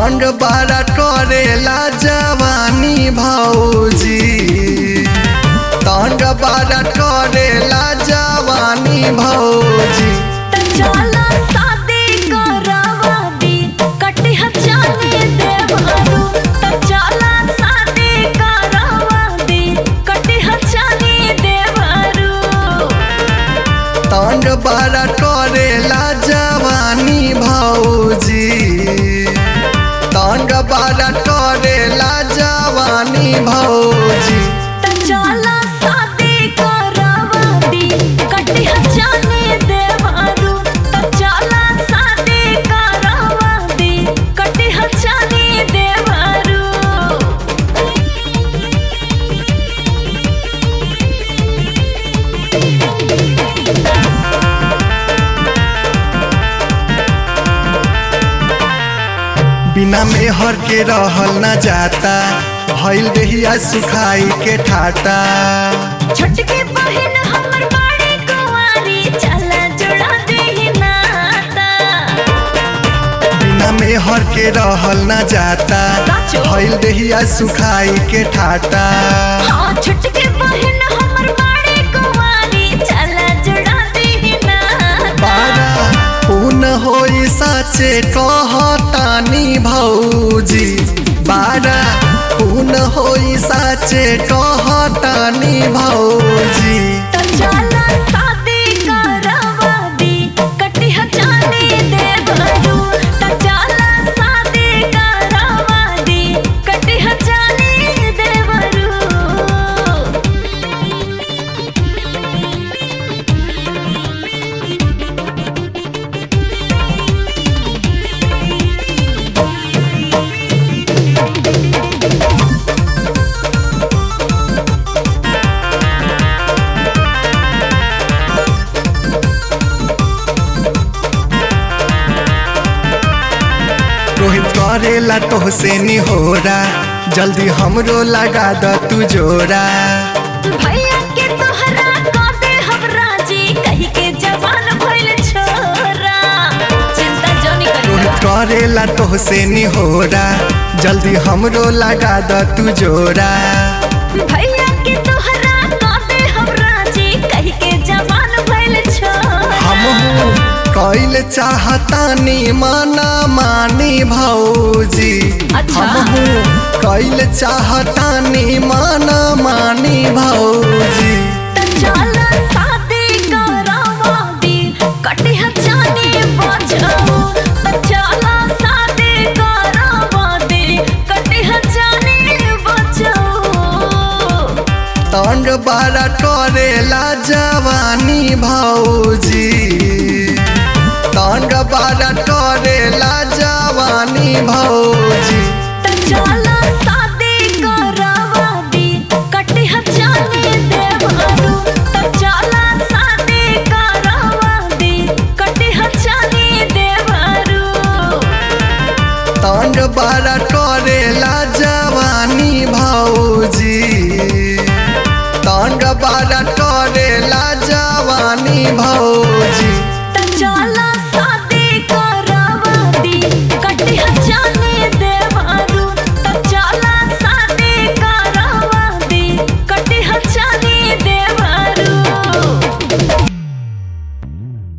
तंग बारा करेला जवानी भौजी तंग बारा करेला जवानी भौजी त चला शादी करवा दी कटिहा जाने देवरू त चला शादी करवा दी कटिहा जाने देवरू तंग बारा करेला जवानी भौजी तंग बारा करेला जवानी भौजी त चला शादी करवा दी कटिहा जाने देवरू त चला शादी करवा दी कटिहा जाने देवरू बिना मेहर के रहल न जाता भइल रहिया सुखाई के ठाटा छोटकी बहन हमर बड़ी कुंवारी चला जुड़ा देही नाता बिना मेहर के रहल न जाता साचो। भइल रहिया सुखाई के ठाटा हाँ छोटकी बहन हमर बड़ी कुंवारी चला जुड़ा देही नाता बारा पून होई साचे कहतानी भौजी बारा पून होई साचे कहतानी भौजी तो चला शादी करवा दी कटिहा जाने देवरू तो चला शादी करवा दी कटिहा जाने देवरू रोहित करेला तोहसे निहोरा जल्दी हमरो लगा द तू जोड़ा भैया के तोहरा कर दे हम राजी कही के जवान भइल छोरा चिंता जोनी रोहित करिया करेला तोहसे निहोरा जल्दी हमरो लगा द तू जोड़ा भैया के तोहरा कर दे हम राजी कही के जवान भइल छोरा हमहू कैल चाहतानी माना मानी भौजी अच्छा। हमहू कैल चाहतानी माना मानी भौजी त चला शादी करवा दी कटिहा जाने बजाओ त चला शादी करवा दी कटिहा जाने बजाओ तंग बारा करेला जवानी भौजी तंग बारा करेला जवानी भौजी त चला शादी करवा दी कटिहा जाने देवरू त चला शादी करवा दी कटिहा जाने देवरू तंग बारा करेला जवानी भौजी तंग बारा करेला जवानी भौजी त चला